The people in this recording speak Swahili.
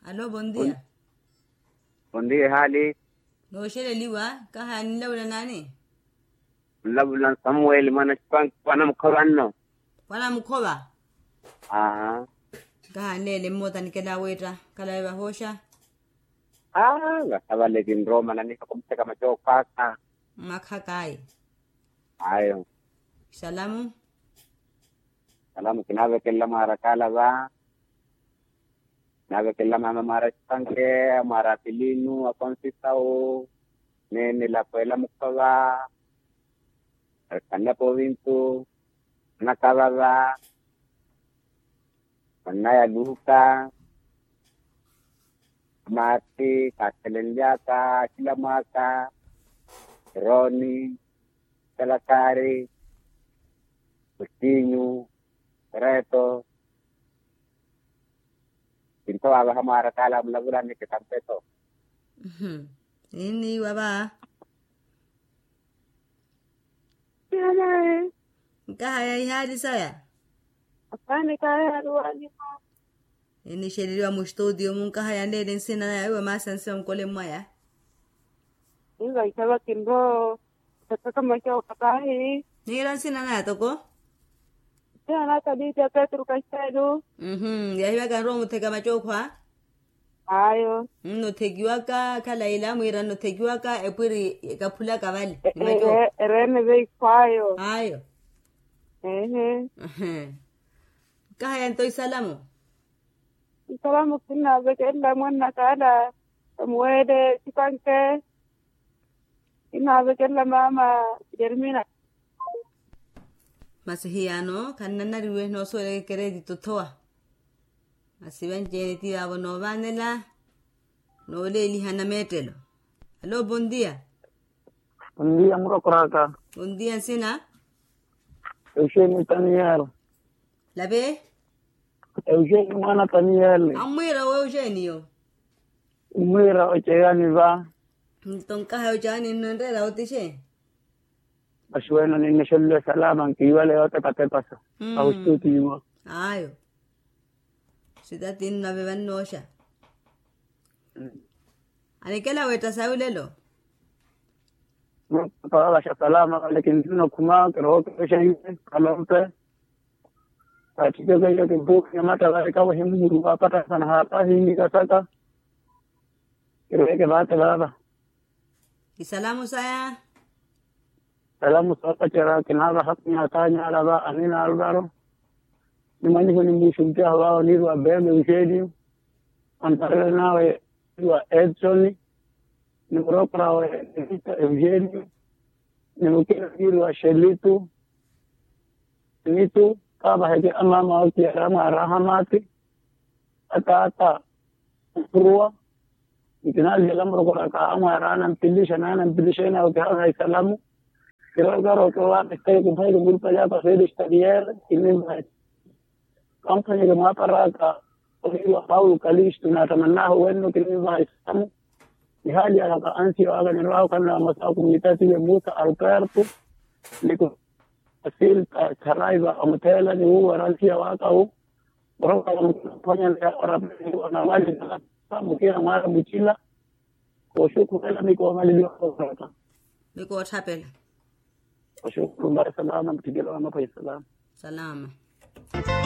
Aló, buen día. Buen día, hali. Nosheleliwa, kaha nilawla nani? Labulan Samuel mana span panam koranno. Wana mkoba. Ah. Kaha nele mota nikela weta, kala eba hosha. Ah, gasabale kin Roma na nika kumse kama joka ka. Makakai. Ayo. Salamu. Salamu kinabe kella mara kala ba. Nabe kella mama mara spanke, mara pilinu, akon sisao. Nene la puela mukaba. Kanya po vintu. Nakababa. Manaya luka. Mati, Katelenjaka, Kilamaka, Roni, Kalakari, Pustinho, Reto. Pinto aba hamara kala mulabulan ni kitampeto. Mhm. Ini waba. Yanaye, Kaha ya ihadi saya. afanye kaya ruwani Ini sheliliwa mu studio mun kaha ya nele nsina na ewe masanse mkole mwaya. inga itaba kimbo tataka macho kapahi Nira nsina na toko? tena tabita Petro Kastedo Mhm. Ya hiwa kan romu tega machokwa. ayo No tegiwaka kala ila mwira no tegiwaka epwiri kapula kabali. E- Ni macho. e- erene bei kwayo Ayo. ehe Mhm. Kaha ya ntoi salamu. salamu kina bekenda mwana kada mwede sipanke ina bekenda mama Jermina masihiyano kannanariwe no sore credito toa asiban jeniti abo no vanela no leli hana metelo hello buen día Buen día, Murakuraka. buen día sina Eugênio Taniel. la ve Eugênio Mana Taniel. amwira we eugenio Umira Ochegani va. tonkaha ojani nondera otishe Basueno ni Nishelle Salaman, que iba a leer otra paso. Mm. A usted tío. ayo sida tin na beban nosha anikela weta saulelo Para la Salama, lekin no kuma, pero que se kalote. Katika kaya ke book ya mata la ka wa himu ruwa pata sana hapa hingi kasaka. Kiro ke bata baba. isalamu saya Salamu sapa chara kinaba haknya tanya alaba anina albaro. Nimani kuni mushumtia wao ni wa bebe ushedi. Antarele nawe wa Edson. Ni mropra wa Evita Eugenio. Ni mkira kiri wa Shelitu. Nitu kaba heke amama wa kiarama rahamati. Ata ata kurua. Ikinali jalamro kwa ka ama rana mpilisha nana mpilisha na ukihaza salamu. Creo claro que va a estar con Jairo muy para allá para hacer exterior y me va company que me para acá kwa Paulo Kalisto na tamannaho wenu kilima isamu ni hali ya kaansi wa aga nirao kana masao komunitati ya Musa Alberto niko asil karaiba amtela ni huwa ransia waka hu Boroka mfanya ya orabi na wali na samu kila mara buchila kwa shukuru ila niko mali liwa kwa biko othapela kwa shukuru mbaya salama mtigelo wa mapo ya salama salama